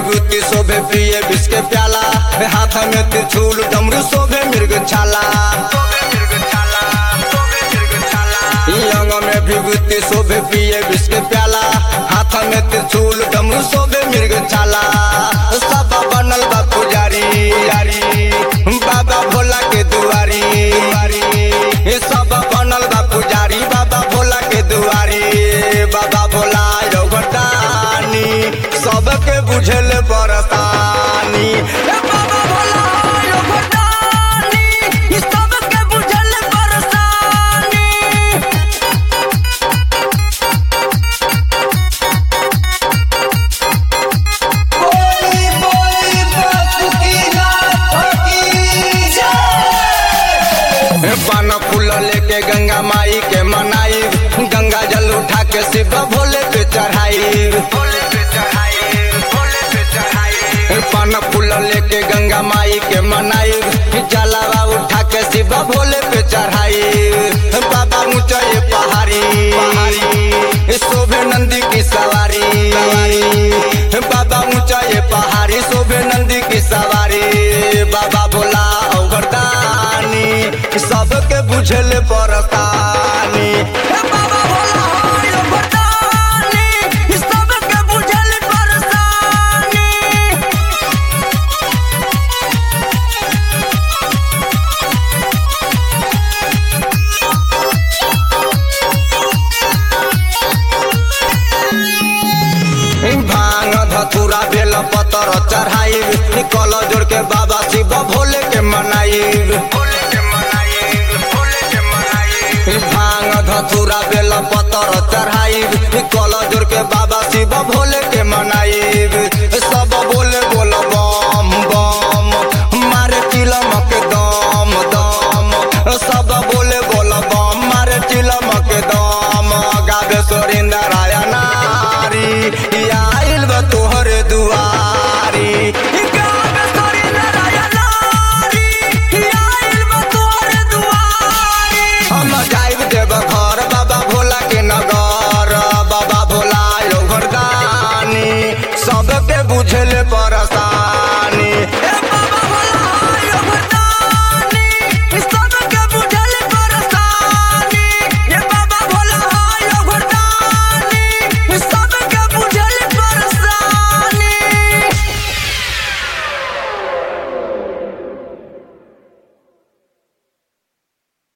विभूति शोभे पिए विष के प्याला हाथ में त्रिशूल डमरू शोभे मृग छाला अंग में विभूति शोभे पिए विष के प्याला हाथ में त्रिशूल डमरू शोभे मृग छाला सब बनल बा पुजारी यारी बाबा भोला के दुआरी ये सब बनल बा पुजारी बाबा भोला के दुआरी बाबा भोला योगदानी सबके बुझल बरतानी ए बाबा भोला योगदानी ई सबके बुझल बरसानी बोली बोली बासुकी नाथ की जय पान फूल लेके गंगा माई के मनाई गंगा जल उठा के शिव भोले पे चढ़ाई पान फूल लेके गंगा माई के मनाई जलावा उठा के शिव भोले पे चढ़ाई बाबा ऊंचाई पहाड़ी पहाड़ी शोभे नंदी की सवारी बाबा ऊंचाई पहाड़ी शोभे नंदी की सवारी बाबा भोला अवरदानी सबके बुझल परतानी हे बाबा भोला अवरदानी सबके बुझल परतानी भांग धतूरा बेल पतर चढ़ाई कल जोड़ के बाबा शिव भोले के मनाई भांग धतूरा बेल पतर चढ़ाई कल जोड़ के बाबा शिव भोले के मनाई सब बोले बोल बम बम मारे चिलम के दम दम सब बोले बोल बम मारे चिलम के दम गावे सोरिंदर